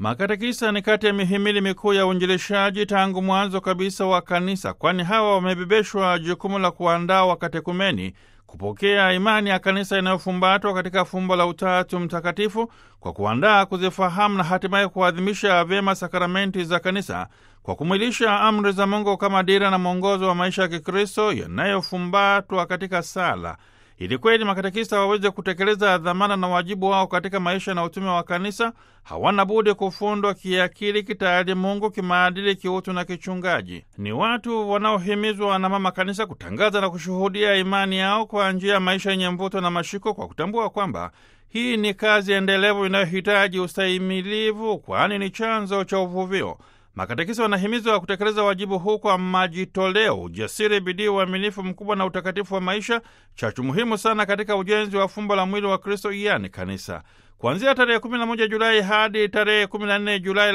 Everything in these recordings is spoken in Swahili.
Makatekisa ni kati ya mihimili mikuu ya uinjilishaji tangu mwanzo kabisa wa kanisa, kwani hawa wamebebeshwa jukumu la kuandaa wakatekumeni kupokea imani ya kanisa inayofumbatwa katika fumbo la Utatu Mtakatifu, kwa kuandaa, kuzifahamu na hatimaye kuadhimisha vyema sakramenti za kanisa kwa kumwilisha amri za Mungu kama dira na mwongozo wa maisha ya Kikristo yanayofumbatwa katika sala ili kweli makatekista waweze kutekeleza dhamana na wajibu wao katika maisha na utume wa kanisa, hawana budi kufundwa kiakili, kitayari Mungu, kimaadili, kiutu na kichungaji. Ni watu wanaohimizwa na mama kanisa kutangaza na kushuhudia imani yao kwa njia ya maisha yenye mvuto na mashiko, kwa kutambua kwamba hii ni kazi endelevu inayohitaji ustahimilivu, kwani ni chanzo cha uvuvio. Makatekisa wanahimizwa kutekeleza wajibu huu kwa majitoleo, ujasiri, bidii, uaminifu mkubwa na utakatifu wa maisha, chachu muhimu sana katika ujenzi wa fumbo la mwili wa Kristo, yani kanisa. Kuanzia tarehe 11 Julai hadi tarehe 14 Julai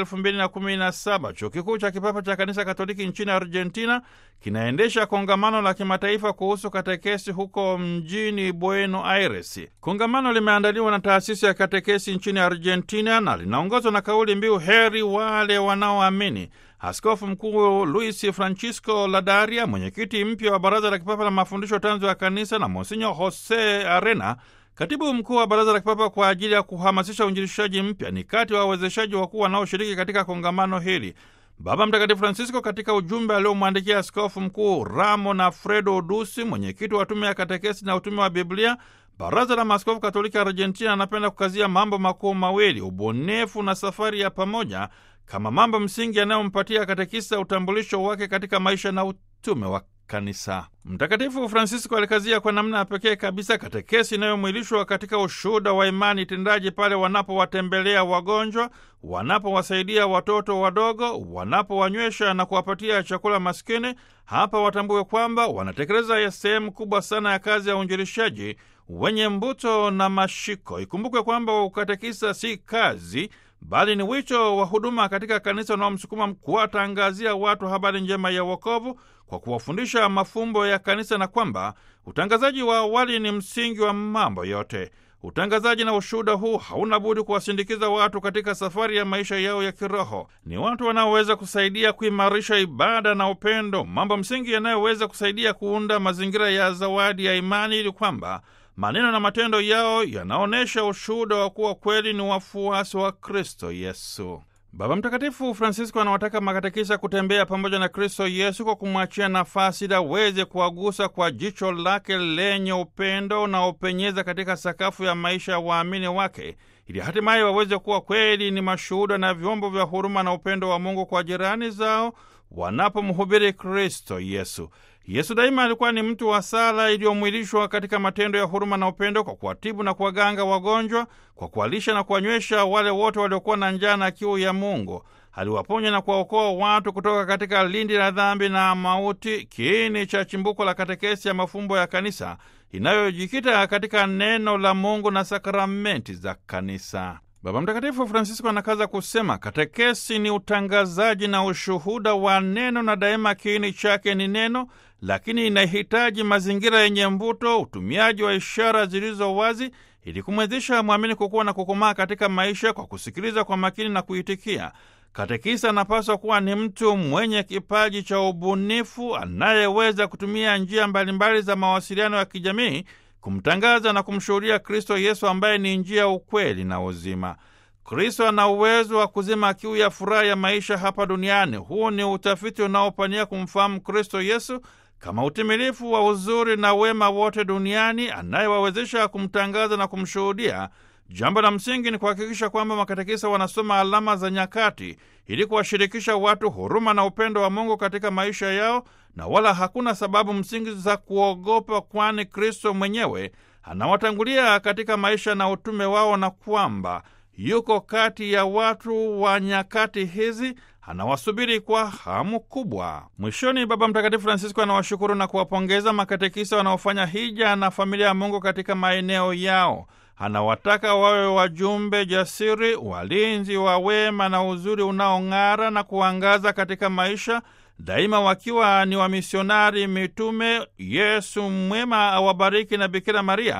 2017 chuo kikuu cha kipapa cha kanisa Katoliki nchini Argentina kinaendesha kongamano la kimataifa kuhusu katekesi huko mjini Buenos Aires. Kongamano limeandaliwa na taasisi ya katekesi nchini Argentina na linaongozwa na kauli mbiu heri wale wanaoamini. Askofu Mkuu Luis Francisco Ladaria, mwenyekiti mpya wa Baraza la Kipapa la Mafundisho Tanzu ya Kanisa, na Monsinyo Jose Arena, katibu mkuu wa Baraza la Kipapa kwa ajili ya kuhamasisha uinjilishaji mpya, ni kati wa wawezeshaji wakuu wanaoshiriki katika kongamano hili. Baba Mtakatifu Francisco katika ujumbe aliomwandikia askofu mkuu Ramon Alfredo Dusi, mwenyekiti wa tume ya katekesi na utume wa Biblia, Baraza la Maaskofu Katoliki Argentina, anapenda kukazia mambo makuu mawili: ubunifu na safari ya pamoja, kama mambo msingi yanayompatia katekisa utambulisho wake katika maisha na utume wa kanisa. Mtakatifu Francisco alikazia kwa namna ya pekee kabisa katekesi inayomwilishwa katika ushuhuda wa imani tendaji pale wanapowatembelea wagonjwa, wanapowasaidia watoto wadogo, wanapowanywesha na kuwapatia chakula maskini. Hapa watambue kwamba wanatekeleza sehemu kubwa sana ya kazi ya uinjilishaji wenye mbuto na mashiko. Ikumbukwe kwamba ukatekisa si kazi bali ni wito wa huduma katika kanisa unaomsukuma kuwatangazia watu habari njema ya wokovu kwa kuwafundisha mafumbo ya kanisa, na kwamba utangazaji wa awali ni msingi wa mambo yote. Utangazaji na ushuhuda huu hauna budi kuwasindikiza watu katika safari ya maisha yao ya kiroho. Ni watu wanaoweza kusaidia kuimarisha ibada na upendo, mambo msingi yanayoweza kusaidia kuunda mazingira ya zawadi ya imani, ili kwamba maneno na matendo yao yanaonyesha ushuhuda wa kuwa kweli ni wafuasi wa Kristo Yesu. Baba Mtakatifu Francisco anawataka makatekisa kutembea pamoja na Kristo Yesu kwa kumwachia nafasi ili aweze kuwagusa kwa jicho lake lenye upendo unaopenyeza katika sakafu ya maisha ya waamini wake, ili hatimaye waweze kuwa kweli ni mashuhuda na vyombo vya huruma na upendo wa Mungu kwa jirani zao wanapomhubiri Kristo Yesu. Yesu daima alikuwa ni mtu wa sala iliyomwilishwa katika matendo ya huruma na upendo, kwa kuwatibu na kuwaganga wagonjwa, kwa kuwalisha na kuwanywesha wale wote waliokuwa na njaa na kiu ya Mungu. Aliwaponya na kuwaokoa watu kutoka katika lindi la dhambi na mauti, kiini cha chimbuko la katekesi ya mafumbo ya kanisa inayojikita katika neno la Mungu na sakramenti za kanisa. Baba Mtakatifu Francisco anakaza kusema katekesi ni utangazaji na ushuhuda wa neno, na daima kiini chake ni neno, lakini inahitaji mazingira yenye mvuto, utumiaji wa ishara zilizo wazi, ili kumwezesha mwamini kukuwa na kukomaa katika maisha kwa kusikiliza kwa makini na kuitikia. Katekisa anapaswa kuwa ni mtu mwenye kipaji cha ubunifu, anayeweza kutumia njia mbalimbali za mawasiliano ya kijamii kumtangaza na kumshuhudia Kristo Yesu ambaye ni njia, ukweli na uzima. Kristo ana uwezo wa kuzima kiu ya furaha ya maisha hapa duniani. Huu ni utafiti unaopania kumfahamu Kristo Yesu kama utimilifu wa uzuri na wema wote duniani, anayewawezesha kumtangaza na kumshuhudia. Jambo la msingi ni kuhakikisha kwamba makatekisa wanasoma alama za nyakati ili kuwashirikisha watu huruma na upendo wa Mungu katika maisha yao, na wala hakuna sababu msingi za kuogopa, kwani Kristo mwenyewe anawatangulia katika maisha na utume wao, na kwamba yuko kati ya watu wa nyakati hizi, anawasubiri kwa hamu kubwa. Mwishoni, Baba Mtakatifu Francisco anawashukuru na kuwapongeza makatekisa wanaofanya hija na familia ya Mungu katika maeneo yao. Anawataka wawe wajumbe jasiri, walinzi wa wema na uzuri unaong'ara na kuangaza katika maisha daima, wakiwa ni wamisionari mitume. Yesu mwema awabariki na Bikira Maria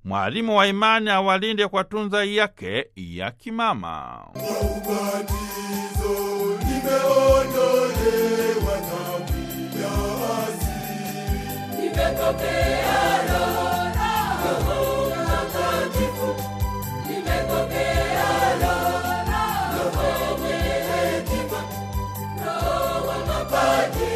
mwalimu wa imani awalinde kwa tunza yake ya kimama. Ubatizo nimeondolewa dhambi ya asili. Nimepokea Roho, Roho Mtakatifu. Nimepokea Roho, Roho mwenye hekima, Roho wa mapadri